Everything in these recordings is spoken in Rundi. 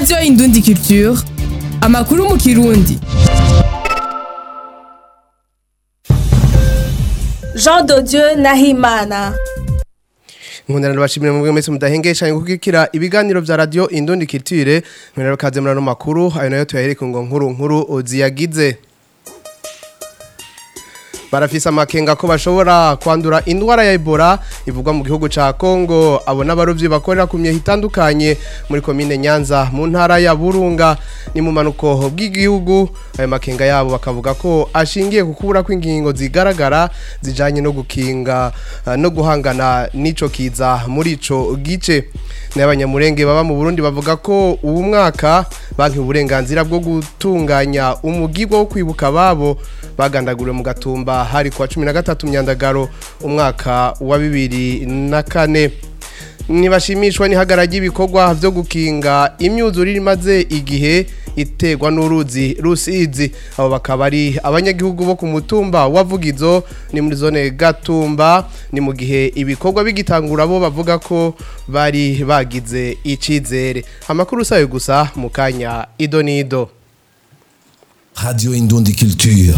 radiyo indundi culture amakuru mu kirundi Jean de Dieu Nahimana. nkundana bashimira mu mwese mudahengesha gukikira ibiganiro vya radio Indundi Culture mwenero kaze murano makuru ayo nayo tuyahereka ngo nkuru nkuru ziyagize barafise amakenga ko bashobora kwandura indwara ya Ebola ivugwa mu gihugu ca Kongo abo n'abarovyi bakorera ku myehe itandukanye muri komine Nyanza mu ntara ya Burunga ni mu manuko bw'igihugu ayo makenga yabo bakavuga ko ashingiye ku kubura kw'ingingo zigaragara zijanye no gukinga uh, no guhangana n'ico kiza muri ico gice n'abanyamurenge baba mu Burundi bavuga ko ubu mwaka banki uburenganzira bwo gutunganya umugirwa wo kwibuka babo bagandaguriwe mu gatumba hari kuwa cumi na gatatu myandagaro umwaka wa bibiri na kane ntibashimishwa n'ihagara ry'ibikorwa byo gukinga imyuzure imaze igihe iterwa n'uruzi rusizi abo bakaba ari abanyagihugu bo ku mutumba wa Vugizo ni muri zone gatumba ni mu gihe ibikorwa bigitangura bo bavuga ko bari bagize icizere amakuru sayo gusa mu kanya ido nido Radio Indundi Culture.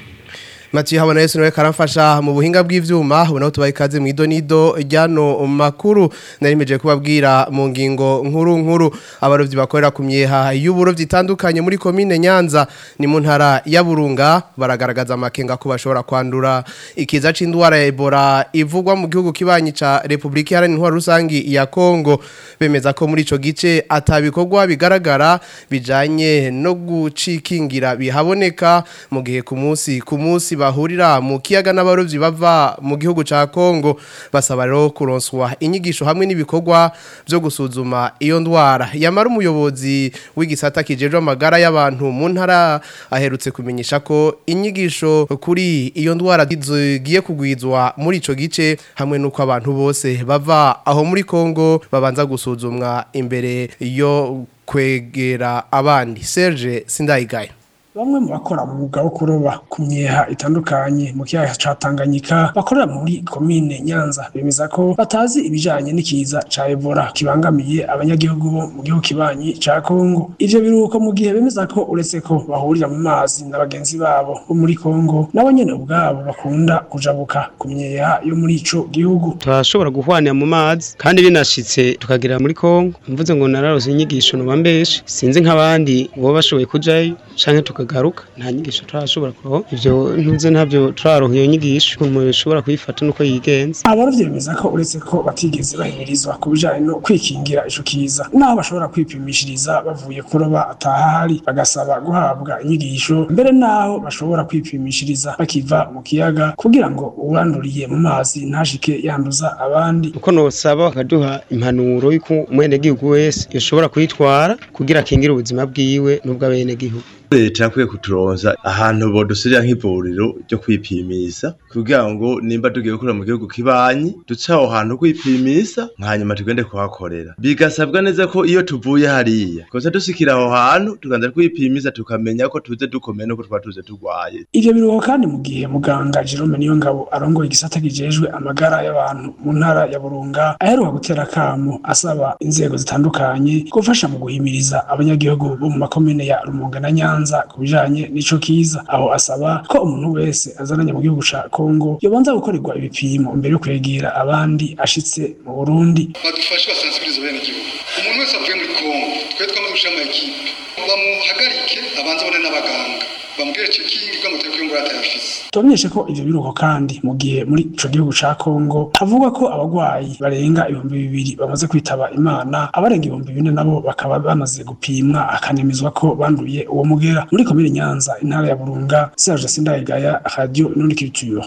Mathieu habona Yesu nawe karamfasha mu buhinga bw'ivyuma ubona tubaye kaze mu ido nido ryano makuru narimeje kubabwira mu ngingo nkuru nkuru abarovyi bakorera ku myeha y'uburovyi itandukanye muri komine Nyanza ni mu ntara ya Burunga baragaragaza amakenga ko bashobora kwandura ikiza c'indwara ya Ebola ivugwa mu gihugu kibanyi ca Republika Iharanira Intwaro Rusangi ya Kongo bemeza ko muri ico gice atabikorwa bigaragara bijanye no gucikingira bihaboneka mu gihe ku munsi ku munsi bahurira mu kiyaga n'abarovyi bava mu gihugu ca Kongo basaba rero kuronswa inyigisho hamwe n'ibikorwa byo gusuzuma iyo ndwara yamara umuyobozi w'igisata kijejwe amagara y'abantu mu ntara aherutse kumenyesha ko inyigisho kuri iyo ndwara zigiye kugwizwa muri ico gice hamwe nuko abantu bose bava aho muri Kongo babanza gusuzumwa imbere yo kwegera abandi Serge Sindayigaya Bamwe mu bakora umwuga wo kuroba ku myeha itandukanye mu kiyaga ca Tanganyika bakorera muri komine Nyanza bemeza ko batazi ibijanye n'ikiza ca Ebola kibangamiye abanyagihugu bo mu gihugu kibanyi ca Kongo. Ivyo biruko mu gihe bemeza ko uretse ko bahurira mu mazi na bagenzi babo bo muri Kongo nabo nyene ubwabo bakunda kujabuka ku myeha yo muri ico gihugu. turashobora guhwanira mu mazi kandi binashitse tukagera muri Kongo mvuze ngo nararose inyigisho nuba mbeshe sinzi nk'abandi bo bashoboye kujayo canke tukagaruka nta nyigisho turashobora kuroho ivyo ntuze ntabyo turaronka iyo nyigisho umuntu ashobora kuyifata nuko yigenza Abarovyi bemeza ko uretse ko batigeze bahimirizwa ku bijanye no kwikingira ico kiza naho bashobora kwipimishiriza bavuye kuroba atahari bagasaba guhabwa inyigisho mbere naho bashobora kwipimishiriza bakiva mu kiyaga kugira ngo uwuranduriye mu mazi ntashike yanduza abandi uko nosaba bakaduha impanuro y'uko umwenegihugu wese yoshobora kuyitwara kugira akingire ubuzima bwiwe n'ubw'abenegihugu leta yakwiye kuturonza ahantu bodusirira nk'ivuriro ryo kwipimisa kugira ngo nimba tugiye gukora mu gihugu kibanyi duce aho hantu kwipimisa hanyuma tugende kuhakorera bigasabwa neza ko iyo tuvuye hariya kosa dusikira aho hantu tuganza kwipimisa tukamenya ko tuze dukomeye nuko twaba tuze turwaye ivyo biruho kandi mu gihe muganga Jerome Niyongabo arongoye igisata kijejwe amagara y'abantu mu ntara ya Burunga aheruka gutera kamo asaba inzego zitandukanye gufasha mu guhimiriza abanyagihugu bo mu makomine ya Rumonge na Nyanza ku bijanye n'ico kiza aho asaba ko umuntu wese azananye mu gihugu ca Kongo yobanza gukorerwa ibipimo mbere yo kwegera abandi ashitse mu Burundi badufashe basensibilize bene igihugu umuntu wese avuye muri Kongo twe twamaze gushira ama ekipe bamuhagarike abanze abone n'abaganga bamubwire cekingi ko amateka y'ingwara atayafise Tubamenyeshe ko ivyo biruko kandi mu gihe muri ico gihugu ca Kongo havugwa ko abagwayi barenga ibihumbi bibiri bamaze kwitaba Imana abarenga ibihumbi bine nabo bakaba bamaze gupimwa akanemezwa ko banduye uwo mugera muri komine Nyanza intara ya Burunga Serge Sindayigaya Radio Nundi Culture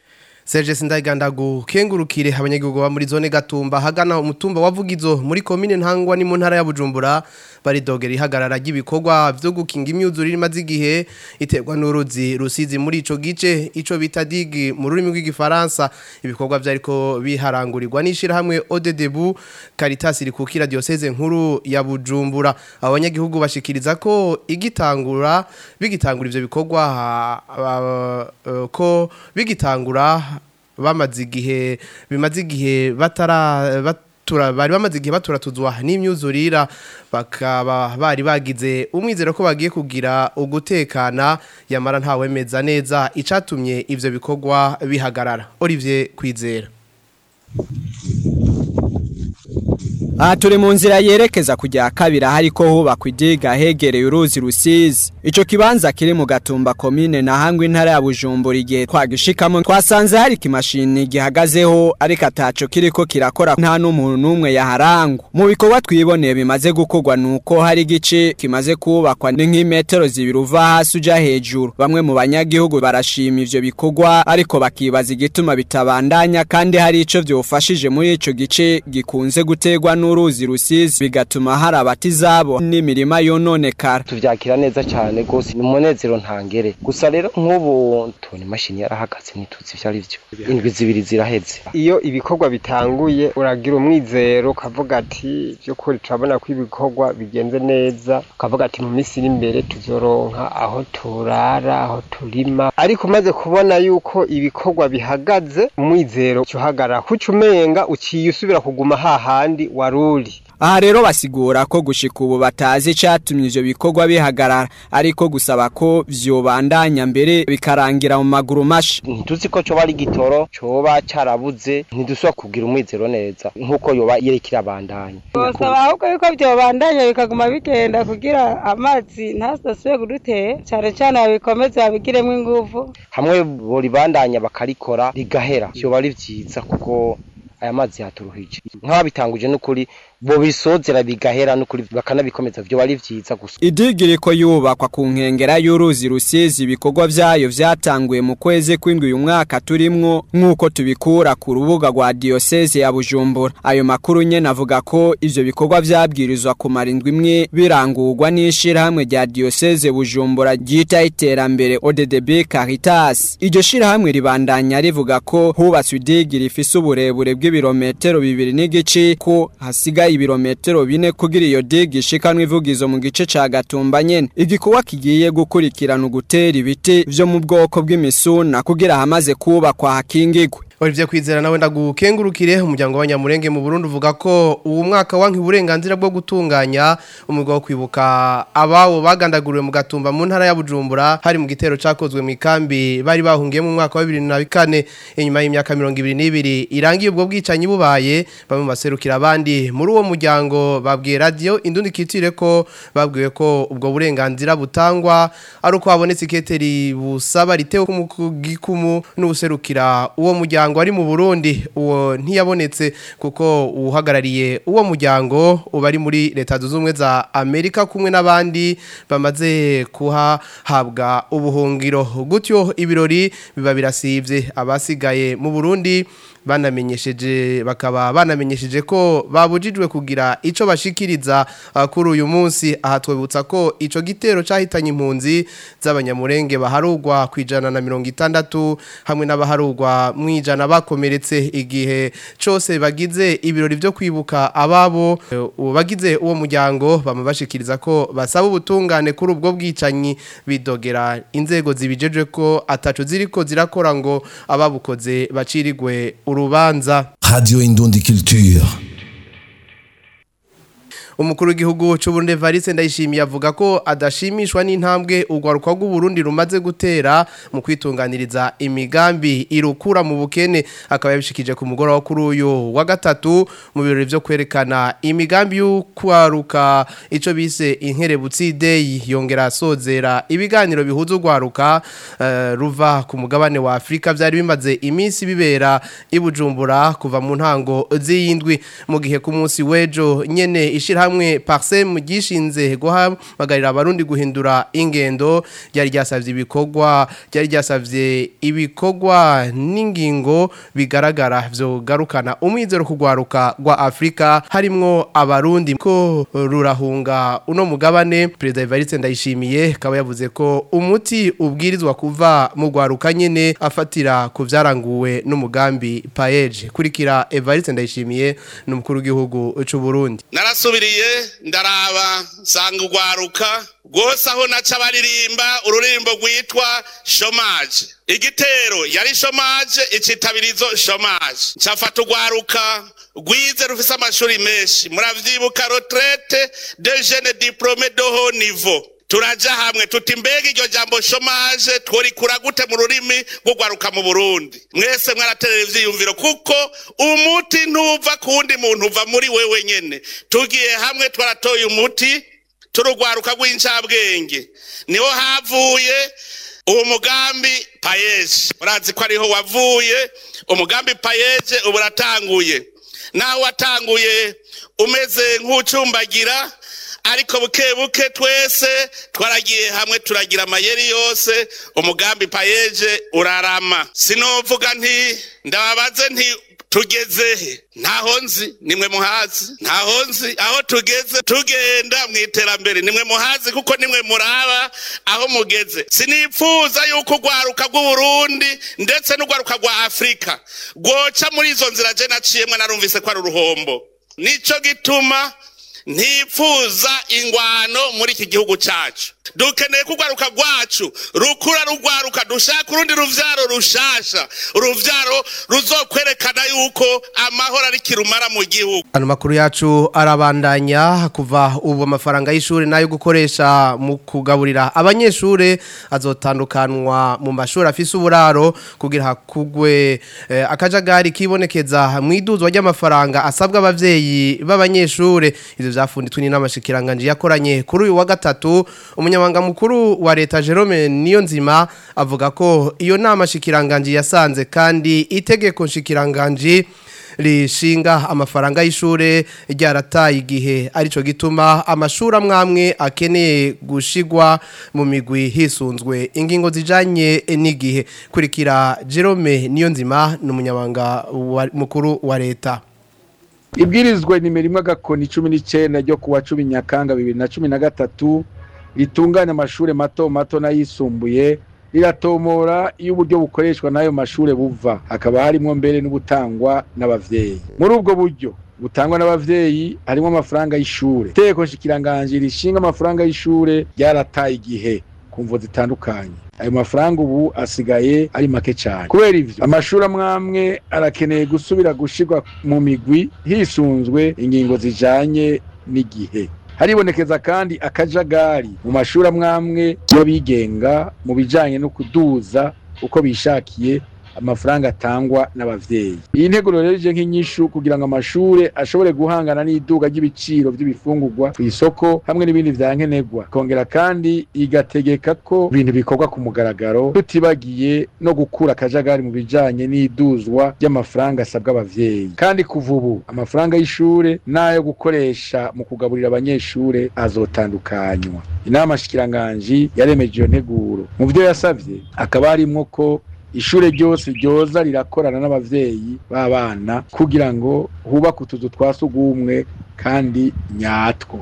Serge Sindayiganda gukengurukire abanyagihugu ba muri zone Gatumba hagana umutumba wa Vugizo muri komine Ntangwa ni mu ntara ya Bujumbura baridogera ihagarara ry'ibikorwa byo gukinga imyuzure imaze igihe iterwa n'uruzi rusizi muri ico gice ico bita dig mu rurimi rw'igifaransa ibikorwa byariko biharangurirwa n'ishirahamwe ODDBU Caritas rikukira diocese nkuru ya Bujumbura abanyagihugu bashikiriza ko igitangura bigitangura ivyo bikorwa ah, ah, eh, ko bigitangura bamaze igihe bimaze igihe batara bat- batura bari bamaze igihe baturatuzwa n'imyuzurira bakaba bari bagize umwizero ko bagiye kugira ugutekana yamara ntawemeza neza icatumye ivyo bikorwa bihagarara Olivier Kwizera Aha turi mu nzira yerekeza kujya kabiri hariko hubakwa idiga hegereye uruzi rusizi ico kibanza kiri mu gatumba komine na hangwe intara ya Bujumbura igihe twagishikamo twasanze hari kimashini gihagazeho ariko ataco kiriko kirakora nta n'umuntu numwe yaharangwa mu bikorwa twiboneye bimaze gukorwa nuko hari igice kimaze kubakwa ni nk'imetero zibiri uva hasi uja hejuru bamwe mu banyagihugu barashima ivyo bikorwa ariko bakibaza igituma bitabandanya kandi hari ico vyofashije muri ico gice gikunze gutegwa n'uruzi rusizi bigatuma hari abatizabo n'imirima yononekara tuvyakira neza cyane gose ni umunezero ntangere gusa rero nk'ubu tubona imashini yarahagaze ntituzi ivyo ari vyo indwi zibiri ziraheze iyo ibikorwa bitanguye uragira umwizero ukavuga ati by'ukuri turabona ko ibikorwa bigenze neza ukavuga ati mu minsi iri imbere tuzoronka aho turara aho turima ariko umaze kubona yuko ibikorwa bihagaze umwizero uhagarara kuca umenga uciye usubira kuguma hahandi waruri aha rero basigura ko gushika ubu batazi icatumye ivyo bikorwa bihagarara ariko gusaba ko vyobandanya mbere bikarangira mu maguru mashi ntituzi ko coba ari gitoro coba carabuze ntidusubira kugira umwizero neza nk'uko yoba yereka irabandanya bosaba ahubwo yuko vyobandanya bikaguma bigenda kugira amazi ntasasubire kudutera cane cane babikomeze babigiremwo inguvu hamwe boribandanya bakarikora rigahera vyoba ari vyiza kuko aya mazi yaturuhije nk'ababitanguje n'ukuri bo bisozera bigahera n'ukuri bakanabikomeza vyo bari vyiza gusa idigi riko yubakwa ku nkengera y'uruzi rusizi ibikorwa vyayo vyatanguye mu kwezi kw'indwi uyu mwaka turimwo nk'uko tubikura ku rubuga rwa diyoseze ya bujumbura ayo makuru nyene avuga ko ivyo bikorwa vyabwirizwa kumara indwi imwe birangurwa n'ishirahamwe rya diyoseze bujumbura ryita iterambere ODDB Caritas iryo shirahamwe ribandanya rivuga ko hubatswe idigi rifise uburebure bw'ibirometero bibiri n'igice ko hasigaye ibirometero bine kugira iyo digi ishikanwa ivugizo mu gice ca Gatumba nyene igikorwa kigiye gukurikirana ugutera ibiti vyo mu bwoko bw'imisuna kugira hamaze kubakwa hakingigwe Olivier Kwizera nawe ndagukengurukire umuryango w'abanyamurenge mu Burundi uvuga ko uwo mwaka wanki uburenganzira bwo gutunganya umugabo wo kwibuka abawo bagandaguriwe mu gatumba mu ntara ya Bujumbura hari mu gitero cakozwe mu ikambi bari bahungiye mu mwaka wa 2024 inyuma y'imyaka 22 irangiye ubwo bwicanyi bubaye bamwe baserukira abandi muri uwo muryango babwiye radio indundi kitire ko babwiwe ko ubwo burenganzira butangwa ari uko habonetse iketeri busaba ritewe ku gikumu n'ubuserukira uwo muryango muryango ari mu Burundi uwo ntiyabonetse kuko uhagarariye uwo muryango ubari muri leta zuzumwe za Amerika kumwe n'abandi bamaze kuhahabwa ubuhungiro gutyo ibirori biba birasivye abasigaye mu Burundi banamenyesheje bakaba banamenyesheje ko babujijwe kugira ico bashikiriza uh, kuri uyu munsi aha twebutsa ko ico gitero cahitanye impunzi z'abanyamurenge baharugwa kwijana na 60 hamwe n'abaharugwa mwijana bakomeretse igihe cose bagize ibirori byo kwibuka ababo uh, bagize uwo muryango bamubashikiriza ko basaba ubutungane kuri ubwo bwicanyi bidogera inzego zibijeje ko ataco ziriko zirakora ngo ababukoze bacirigwe urubanza Radio Indundi Culture. umukuru w'igihugu cy'uburundi Evariste ndayishimiye avuga ko adashimishwa n'intambwe urwaruka rw'uburundi rumaze gutera mu kwitunganiriza imigambi irukura mu bukene akaba yabishikije ku mugoroba kuri uyu wa gatatu mu birori byo kwerekana imigambi y'ukwaruka icyo bise inkerebutsi day yongera asozera ibiganiro bihuza urwaruka uh, ruva ku mugabane wa Afrika byari bimaze iminsi bibera ibujumbura kuva mu ntango z'iyindwi mu gihe ku munsi w'ejo nyene ishira hamwe parsem gishinze guhamagarira abarundi guhindura ingendo ryari ryasavye ibikorwa ryari ryasavye ibikorwa n'ingingo bigaragara vyo garukana umwizero kugwaruka gwa Afrika harimwo abarundi ko rurahunga uno mugabane president Evariste ndayishimiye kaba yavuze ko umuti ubwirizwa kuva mu gwaruka nyene afatira ku vyaranguwe n'umugambi paeje kurikira Evariste ndayishimiye n'umukuru w'igihugu c'u Burundi narasubiriye nahaciye ndaraba nsanga urwaruka rwose aho naca baririmba ururirimbo rwitwa shomaje igitero yari shomaje icitabirizo shomaje ncafata urwaruka rwize rufise amashuri menshi muravyibuka retraite de jeune diplome de haut niveau turaja hamwe tuti mbega iryo jambo shomaje tworikura gute mu rurimi rw'urwaruka mu burundi mwese mwaraterera ivyiyumviro kuko umuti ntuva ku wundi muntu uva muri wewe nyene tugiye hamwe twaratoye umuti turugwaruka rw'incabwenge niho havuye uwo mugambi payeje urazi ko ariho wavuye umugambi payeje ubu uratanguye naho watanguye umeze nk'ucumbagira ariko buke buke twese twaragiye hamwe turagira amayeri yose umugambi payeje urarama sinovuga nti ndababaze nti tugezehe ntaho nzi nimwe muhazi ntaho nzi aho tugeze tugenda mu iterambere nimwe muhazi kuko nimwe muraba aho mugeze sinipfuza yuko urwaruka rw'uburundi ndetse n'urwaruka rwa afurika rwoca muri izo nzira je naciyemwe narumvise ko ari uruhombo nico gituma ntipfuza ingwano muri iki gihugu cyacu dukeneye ko urwaruka rwacu rukura rugwaruka dushaka urundi ruvyaro rushasha uruvyaro ruzokwerekana yuko amahoro ari kirumara mu gihugu ano makuru yacu arabandanya kuva ubu amafaranga y'ishuri nayo gukoresha mu kugaburira abanyeshuri azotandukanwa mu mashuri afise uburaro kugira hakugwe eh, akajagari kibonekeza mu iduzwa ry'amafaranga asabwa abavyeyi b'abanyeshuri ivyo vyafunditswe n'amashikiranganje yakoranye kuri uyu wa gatatu umunyamabanga mukuru wa leta Jerome Niyonzima avuga ko iyo nama shikiranganje yasanze kandi itegeko shikiranganje rishinga amafaranga y'ishure ryarataye igihe arico gituma amashuri amwamwe akeneye gushigwa mu migwi hisunzwe ingingo zijanye n'igihe kurikira Jerome Niyonzima n'umunyamabanga wa- mukuru wa leta ibwirizwa nimero imwe agakoni cumi n'icyenda ryo kuwa cumi nyakanga bibiri na cumi na gatatu ritunganya amashuri mato mato n'ayisumbuye riratomora iyo uburyo bukoreshwa n'ayo mashuri buva hakaba harimo mbere n'ubutangwa n'abavyeyi muri ubwo buryo butangwa n'abavyeyi harimo amafaranga y'ishure iteko shikiranganje rishinga amafaranga y'ishure ryarataye igihe ku mvo zitandukanye ayo mafaranga ubu asigaye ari make cyane kubera ivyo amashuri amwamwe arakeneye gusubira gushirwa mu migwi hisunzwe ingingo zijanye n'igihe haribonekeza kandi akajagari mu mashuri amwamwe y'abigenga mu bijanye no kuduza uko bishakiye amafaranga atangwa n'abavyeyi iyi nteguro rero ije nk'inyishu kugira ngo amashure ashobore guhangana n'iduga ry'ibiciro by'ibifungurwa ku isoko hamwe n'ibindi vyankenerwa kongera kandi igategeka ko ibintu bikorwa ku mugaragaro tutibagiye no gukura akajagari mu bijanye n'iduzwa ry'amafaranga asabwa abavyeyi kandi kuva ubu amafaranga y'ishure n'ayo gukoresha mu kugaburira abanyeshure azotandukanywa inama shikiranganji yaremeje iyo nteguro mu vyo yasavye akaba harimwo ko ishure ryose ryoza rirakorana n'abavyeyi b'abana kugira ngo hubake utuzu twa sugumwe kandi nyatwo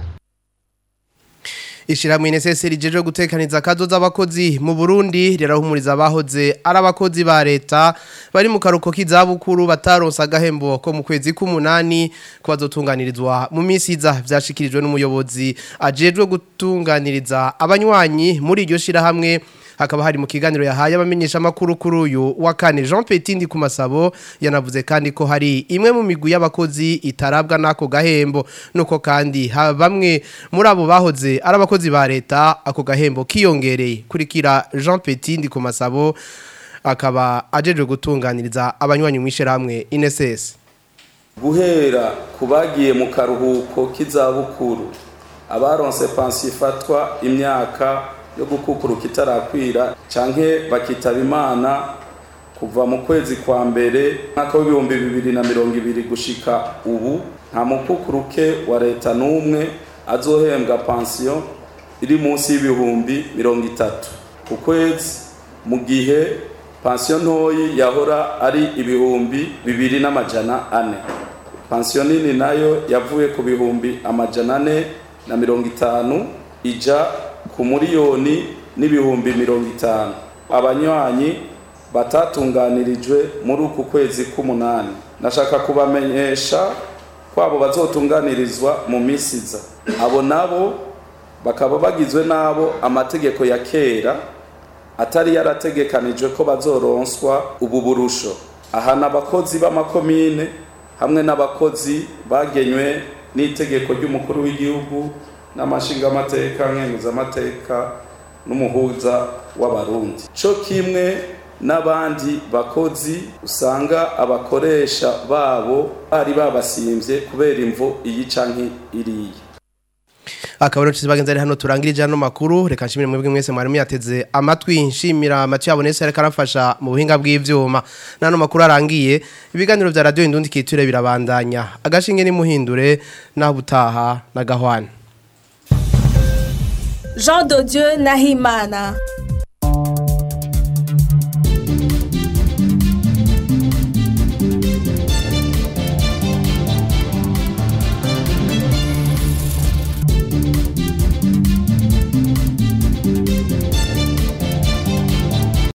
Ishirahamwe NSS rijeje gutekaniza akazo z'abakozi mu Burundi rirahumuriza abahoze ari abakozi ba leta bari mu karuko k'izabukuru bataronsa agahembo ko mu kwezi k'umunani ko bazotunganirizwa mu minsi iza vyashikirijwe n'umuyobozi ajejwe gutunganiriza abanywanyi muri iryo shirahamwe hakaba hari mu kiganiro yahaye abamenyesha makuru kuri uyu wa kane Jean Petindi ku masabo yanavuze kandi ko hari imwe mu migwi y'abakozi itarabwa nako gahembo nuko kandi ha- bamwe muri abo bahoze ari abakozi ba leta ako gahembo kiyongereye kurikira Jean Petindi ku masabo akaba ajeje gutunganiriza abanywanyi mwishirahamwe INSS guhera ku bagiye mu karuhuko k'izabukuru abaronse pansiyo ifatwa imyaka yo gukukuruka itarakwira canke bakitaba imana kuva mu kwezi kwa mbere mwaka w'ibihumbi bibiri na mirongo ibiri gushika ubu nta mukukuruke wa leta n'umwe azohembwa pansiyo iri munsi y'ibihumbi mirongo itatu ku kwezi mu gihe pansiyo ntoyi yahora ari ibihumbi bibiri n'amajana ane pansiyo nini nayo yavuye ku bihumbi amajana ane na mirongo itanu ija ku miliyoni n'ibihumbi mirongo itanu abanywanyi batatunganirijwe muri uku kwezi k'umunani nashaka kubamenyesha kwabo bazotunganirizwa mu minsi iza abo nabo bakaba bagizwe n'abo amategeko ya kera atari yarategekanijwe ko bazoronswa ubu burusho aha ni abakozi b'amakomine hamwe n'abakozi bagenywe n'itegeko ry'umukuru w'igihugu n'amashingamateka nkenguzamateka n'umuhuza w'abarundi cyo kimwe n'abandi bakozi usanga abakoresha babo bari babasimbye kubera imvo iyi canke iriya akaba rero tuzibagenza ari hano turangirije hano makuru reka nshimire mwebwe mwese mwari muyateze amatwi nshimira amati yabo nese ariko arafasha mu buhinga bw'ivyuma nano makuru arangiye ibiganiro vya radio indundi kiture birabandanya agashinge ni muhindure naho butaha na gahwana Jean de Dieu Nahimana